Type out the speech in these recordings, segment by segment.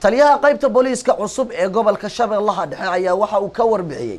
taliyaha qaybta booliiska cusub ee gobolka shabeellaha dhexe ayaa waxa uu ka warbixiyey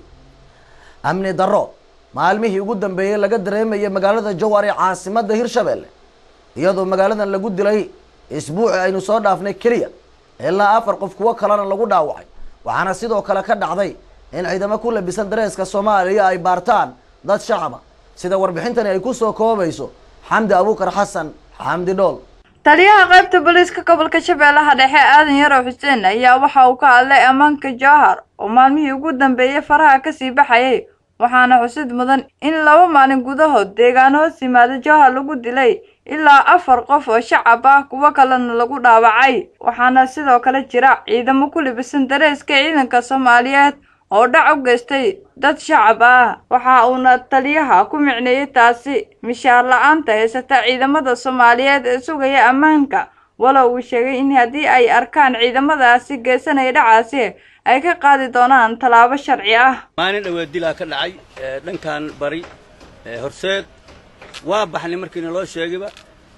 amni darro maalmihii ugu dambeeyey laga dareemayay magaalada jowhar ee caasimadda hirshabelle iyadoo magaaladan lagu dilay isbuuci aynu soo dhaafnay keliya ilaa afar qof kuwo kalena lagu dhaawacay waxaana sidoo kale ka dhacday in ciidamo ku labisan dareeska soomaaliya ay baartaan dad shacaba sida warbixintani ay kusoo koobayso xamdi abuukar xasan xamdi dhool taliyaha qaybta booliiska gobolka shabeellaha dhexe aadan yarow xuseen ayaa waxa uu ka hadlay ammaanka jowhar oo maalmihii ugu dambeeyey faraha kasii baxayay waxaana xusid mudan in laba maalin gudahood deegaano hoos yimaada jowhar lagu dilay ilaa afar qof oo shacab ah kuwo kalena lagu dhaawacay waxaana sidoo kale jira ciidamo ku libisan dareeska ciidanka soomaaliyeed oo dhac u geystay dad shacab ah waxa uuna taliyaha ku micneeyey taasi mishaar la-aanta haysata ciidamada soomaaliyeed ee sugaya ammaanka walow uu sheegay in haddii ay arkaan ciidamadaasi geysanaya dhacaasi ay ka qaadi doonaan tallaabo sharci ah maalin dhaweed dilaa ka dhacay dhankan bari horseed waa baxnay markiina loo sheegayba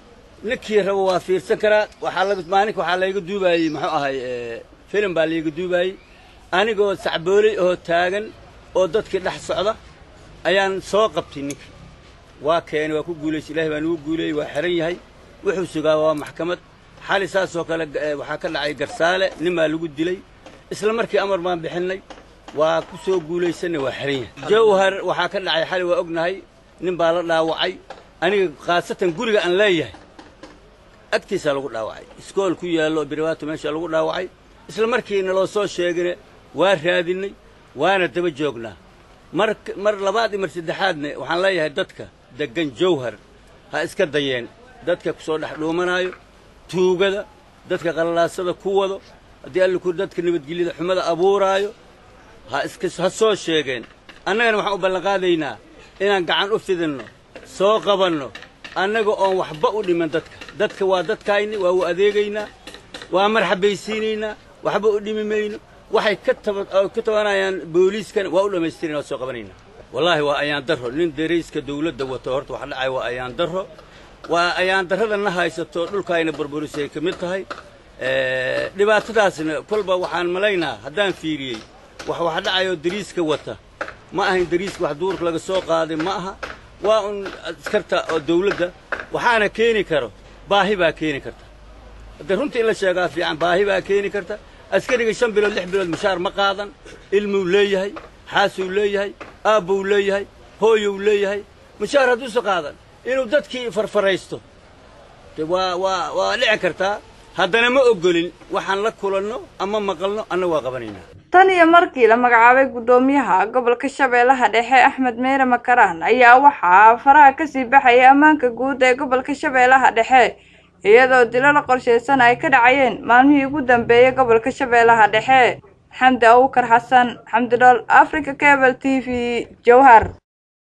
ninkii rabo waa fiirsan karaa waxaa laga maalinka waxaa layga duubaayey muxuu ahay filim baa layga duubaayey anigoo sacbooley oo taagan oo dadkii dhex socda ayaan soo qabtay ninkii waa keenay waa ku guulaysay ilahay baa nugu guuleeyey waa xihan yahay wuxuu sugaa waa maxkamad xali saasoo kale waxaa ka dhacay garsaale nin baa lagu dilay isla markii amar baan bixinnay waa ku soo guulaysanay waa xihan yahay jawhar waxaa ka dhacay xali waa ognahay nin baa la dhaawacay aniga khaasatan guriga aan leeyahay agtiisaa lagu dhaawacay iskool ku yaallo biribaato meesha lagu dhaawacay isla markiina loo soo sheegine waa raadinnay waana daba joognaa mar mar labaad iyo mar saddexaadne waxaan leeyahay dadka deggan jawhar ha iska dayeen dadka ku soo dhex dhuumanaayo tuugada dadka qallalaasada ku wado haddii alliku dadka nabadgelyada xumada abuuraayo ha iska ha soo sheegeen annagana waxaan u ballanqaadaynaa inaan gacan u fidinno soo qabanno annaga oon waxba u dhiman dadka dadka waa dadkaayni waa u adeegaynaa waa marxabaysiinaynaa waxba u dhimi mayno waxay ka ka tabanayaan booliiskan waa u dhammaystirayna waa soo qabanaynaa wallaahi waa ayaan darro nin darayska dawladda wato horta waxa dhacaya waa ayaan darro waa ayaan darrada na haysato dhulkaayna burburisay ka mid tahay dhibaatadaasna kolba waxaan malaynaa haddaan fiiriyey wax wax dhacayoo dariiska wata ma ahayn dariiska wax duurka laga soo qaaday ma aha waa un askarta oo dawladda waxaana keeni karo baahi baa keeni karta haddee runtii in la sheegaa fiican baahi baa keeni karta askariga shan bilood lix bilood mushaar ma qaadan ilmuu leeyahay xaasuu leeyahay aabbuu leeyahay hooyou leeyahay mushaar hadduusa qaadan inuu dadkii farfaraysto de waa waa waa dhici kartaa haddana ma oggolin waxaan la kulanno ama maqalno annaga waa qabanaynaa tan iyo markii la magacaabay guddoomiyaha gobolka shabeellaha dhexe axmed meyre makaraan ayaa waxaa faraha kasii baxayay ammaanka guud ee gobolka shabeellaha dhexe iyadoo dilalo qorshaysan ay ka dhacayeen maalmihii ugu dambeeyay gobolka shabeellaha dhexe xamdi abuukar xasan xamdi dhool africa cable t v jowhar